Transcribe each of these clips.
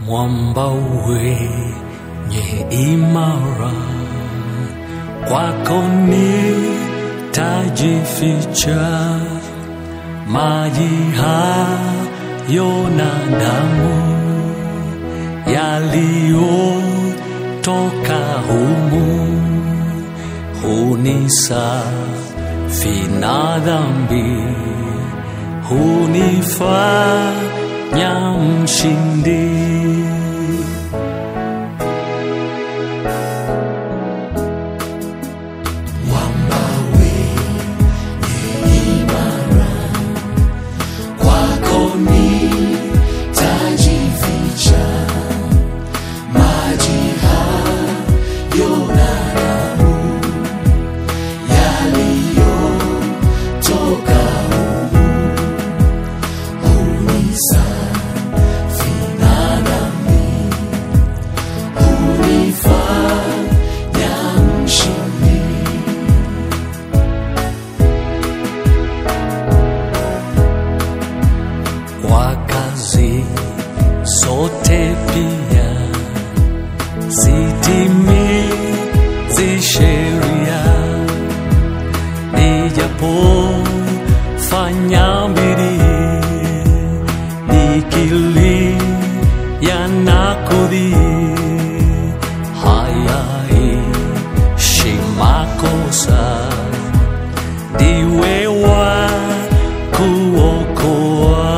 mwamba wenye imara, kwako nitajificha, maji hayo na damu yaliyotoka humu hunisafi na dhambi, hunifanya mshindi. kwako nitajificha, maji hayo na damu yaliyotoka humu hunisafi na dhambi, hunifanya mshindi. kwa kazi zote pia zitimizi sheria, nijapofanya bidii nikilia na kudhii, hayaishi makosa ndiwe wa kuokoa.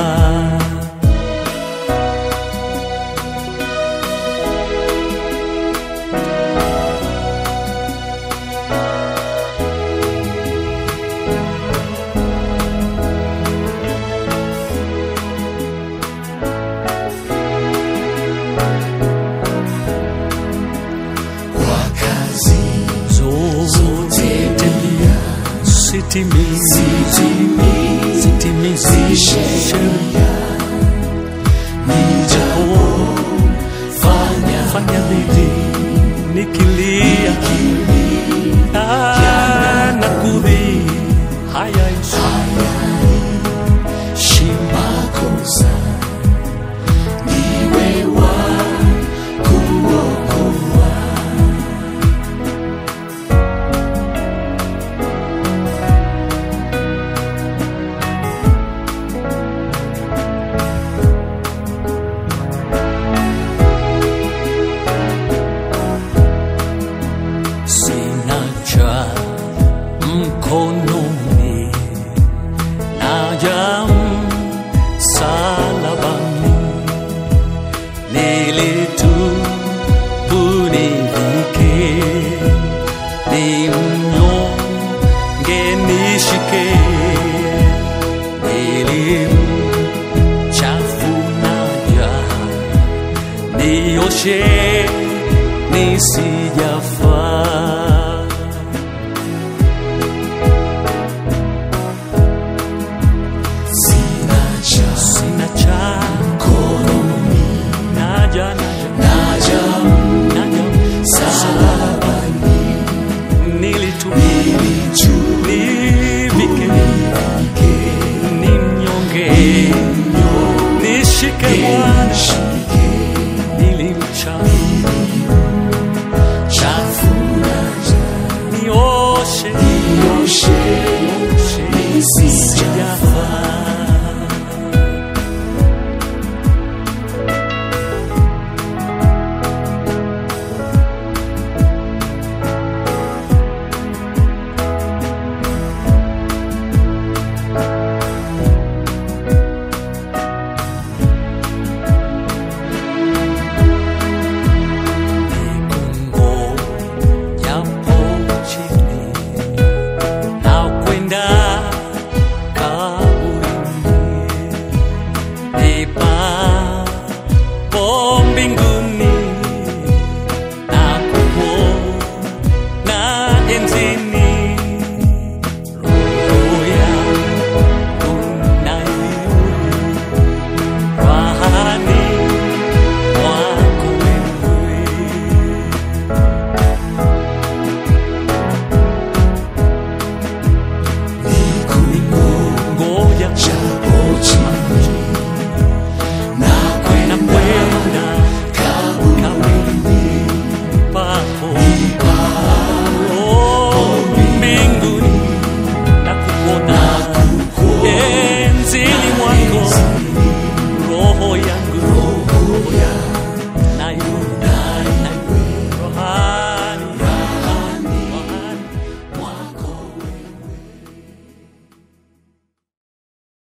Kwa kazi Zote pia sitimizi zitimizi sitimizi sheria, nijapofanya fanya bidii nikilia Ah, na kudhii hayaishi makosa, ndiwe wa kuokoa. sina cha mkononi naja msalabani nilitubu nivike ni mnyonge nishike nilimchafunaja nioshe nisi